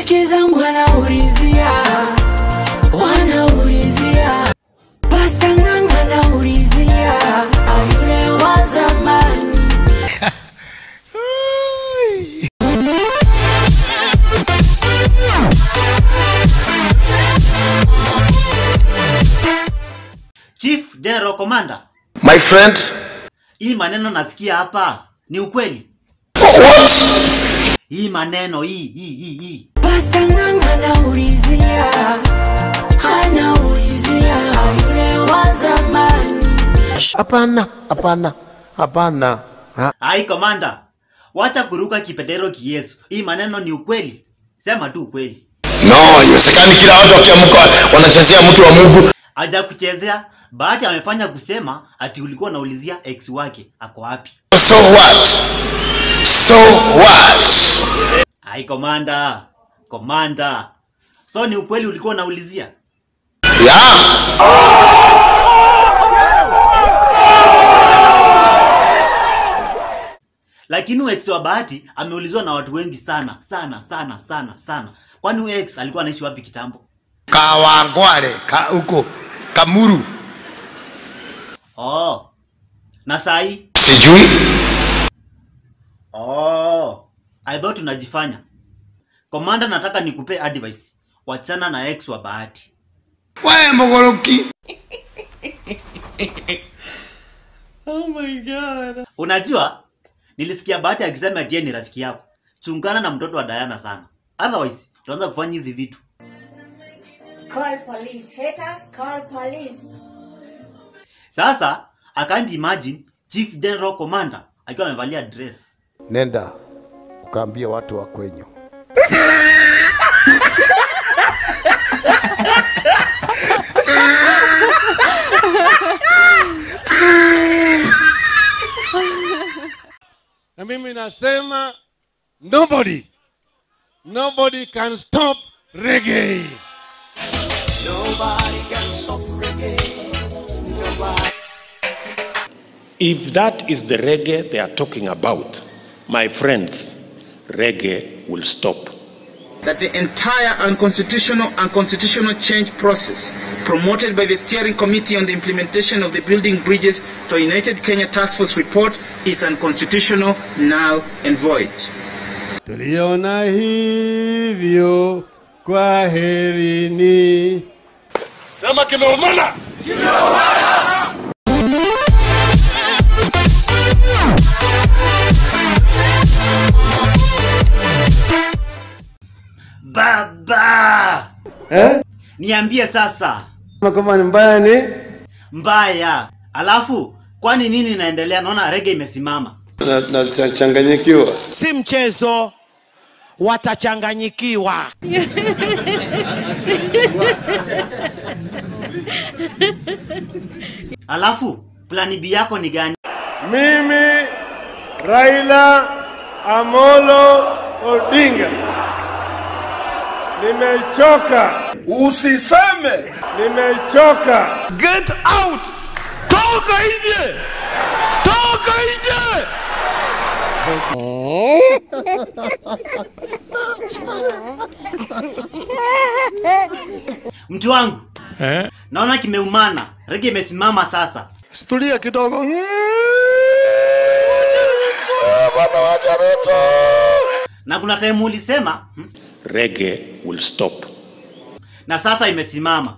Marafiki zangu wanaulizia, wanaulizia, Pasta Ng'ang'a anaulizia, yule wa zamani. Chief General Commander, My friend, hii maneno nasikia hapa ni ukweli? what? Hii maneno hii hii hii hii Pasta Ng'ang'a anaulizia, anaulizia, yule wa zamani. Hapana, hapana, hapana. Ha? Ai komanda, wacha kuruka kipendero kiyesu. Hii maneno ni ukweli? Sema tu ukweli. No, haiwezekani kila watu wakiamka wanachezea mtu wa Mungu. Haja kuchezea, Bahati amefanya kusema ati ulikuwa unaulizia ex wake ako wapi. So what? So what? Ai komanda, komanda. So ni ukweli ulikuwa unaulizia? Yeah. Lakini huyu ex wa Bahati ameulizwa na watu wengi sana sana sana sana sana. Kwani huyu ex alikuwa anaishi wapi kitambo? Kawangware, ka huko Kamuru. Oh. Na sahi? Sijui. Oh. I thought unajifanya. Komanda, nataka nikupe advice. Wachana na ex wa Bahati. Wewe mogoroki. Unajua, nilisikia Bahati akisema ati yeye ni rafiki yako. Chungana na mtoto wa Diana sana. Otherwise, utaanza kufanya hizi vitu. Call police. Haters, call police. Sasa, I can't imagine Chief General Commander akiwa amevalia dress. Nenda ukaambia watu wa kwenyu. na mimi nasema nobody nobody can stop reggae If that is the reggae they are talking about, my friends, reggae will stop. that the entire unconstitutional and constitutional change process promoted by the steering committee on the implementation of the building bridges to a united kenya task force report is unconstitutional null and void tuliona hivyo kwa herini sema kimeumana Baba! eh? Niambie sasa. kama ni mbaya ni Mbaya. Alafu, kwani nini inaendelea? Naona rege imesimama. nachanganyikiwa si mchezo, watachanganyikiwa. Alafu, plani B yako ni gani? mimi raila amolo odinga nimechoka usiseme nimechoka Get out! Toka nje! Toka nje! Mtu wangu. Naona kimeumana. Rege imesimama sasa. Situlia kidogo. Bwana wacha Ruto. Na kuna time ulisema hmm, Reggae will stop. na sasa imesimama.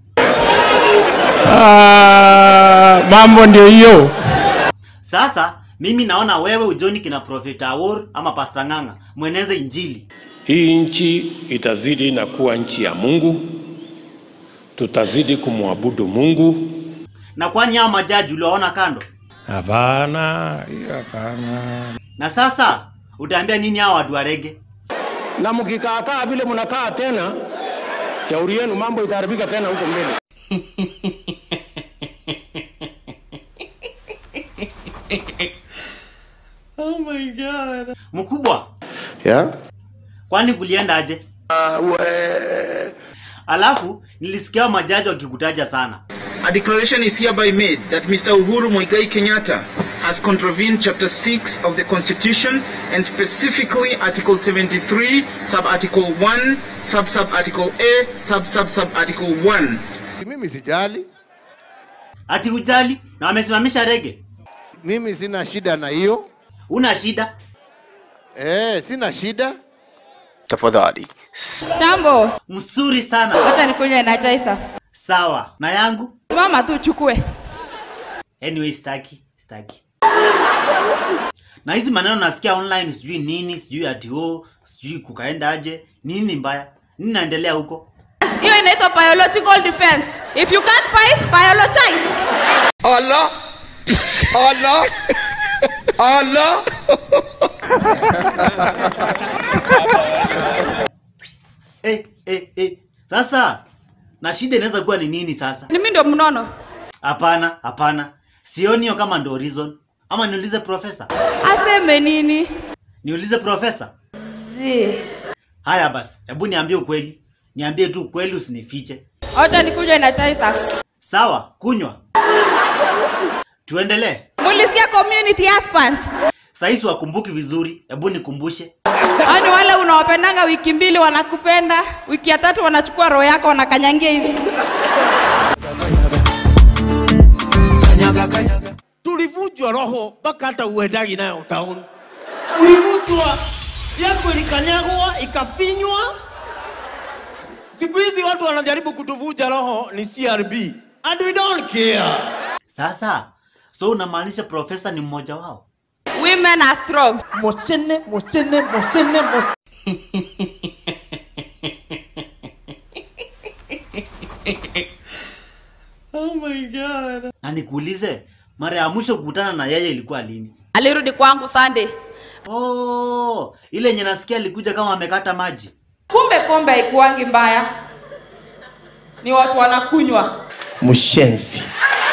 mambo ndio hiyo. Sasa mimi naona wewe ujoni kina Prophet Awor ama Pastor Ng'ang'a mweneze injili. Hii nchi itazidi na kuwa nchi ya Mungu, tutazidi kumwabudu Mungu. Na kwani hao majaji uliwaona kando? Hapana, hiyo hapana. Na sasa utaambia nini hao watu wa rege? Na mkikaakaa vile mnakaa tena, shauri yenu, mambo itaharibika tena huko mbele. Mkubwa, Yeah? kwani kulienda aje? Uh, we... Alafu nilisikia hao majaji wakikutaja sana. a declaration is hereby made that mr uhuru muigai kenyatta has contravened Chapter 6 of the Constitution and specifically Article 73, Sub-Article 1, Sub-Sub-Article A, Sub-Sub-Sub-Article 1. Mimi sijali, Ati ujali na wamesimamisha rege. mimi sina shida na hiyo Una shida? eh, sina shida. tafadhali Chambo, Mzuri sana. wacha nikunywe na chai sasa. Sawa. Na yangu? Mama tu chukue. Anyway, staki, staki. Na hizi maneno nasikia online sijui nini, sijui ati oh, sijui kukaenda aje. Nini mbaya? Nini naendelea huko? Hiyo inaitwa biological defense. If you can't fight, biologize. Allah Allah Allah Eh, eh, eh. Sasa na shida inaweza kuwa ni nini sasa? Ni mimi ndio mnono. Hapana, hapana. Sioni hiyo kama ndo reason. Ama niulize profesa. Aseme nini? Niulize profesa. Zi. Haya basi, hebu niambie ukweli. Niambie tu ukweli usinifiche. Wacha nikunywe na chai sasa. Sawa, kunywa. Tuendelee. Mulisikia community husbands? Saizi wakumbuki vizuri, hebu nikumbushe. Yaani wale unawapendanga wiki mbili wanakupenda, wiki ya tatu wanachukua roho yako wanakanyangia hivi. tulivunjwa roho mpaka hata uendagi nayo town. Ulivunjwa yako ilikanyagwa ikafinywa. Siku hizi watu wanajaribu kutuvunja roho ni CRB and we don't care. Sasa, so unamaanisha profesa ni mmoja wao? Women are strong. Moshene, moshene, moshene, moshene. Na nikuulize, mara ya mwisho kukutana na yeye ilikuwa lini? Alirudi kwangu Sunday. Oh, ile yenye nasikia alikuja kama amekata maji. Kumbe pombe haikuwangi mbaya. Ni watu wanakunywa. Mshenzi.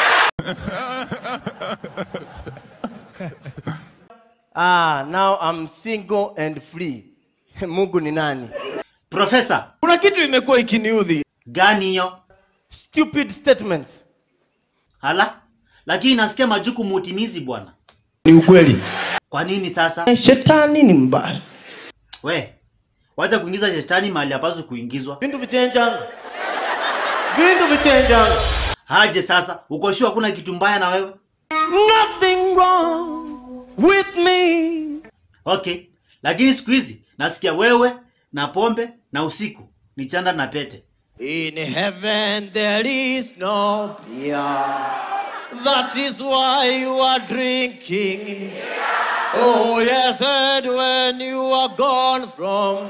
Ah, now I'm single and free. Mungu ni nani? Profesa, Kuna kitu imekuwa ikiniudhi. gani hiyo? Stupid statements. Hala? Lakini nasikia majukumu utimizi bwana. Ni ukweli. Kwa nini sasa? Shetani ni mbaya. We, wacha kuingiza shetani mahali hapaswi kuingizwa. Vindu vichenjanga. Vindu vichenjanga. Haje sasa, uko sure hakuna kitu mbaya na wewe? Nothing wrong with me. Okay, lakini siku hizi nasikia wewe na pombe na usiku ni chanda na pete. In heaven there is no beer. That is why you are drinking. Oh, yes, and when you are gone from,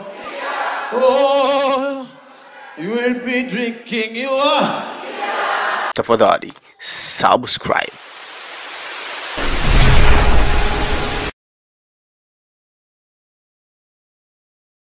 oh, you will be drinking. You are. tafadhali subscribe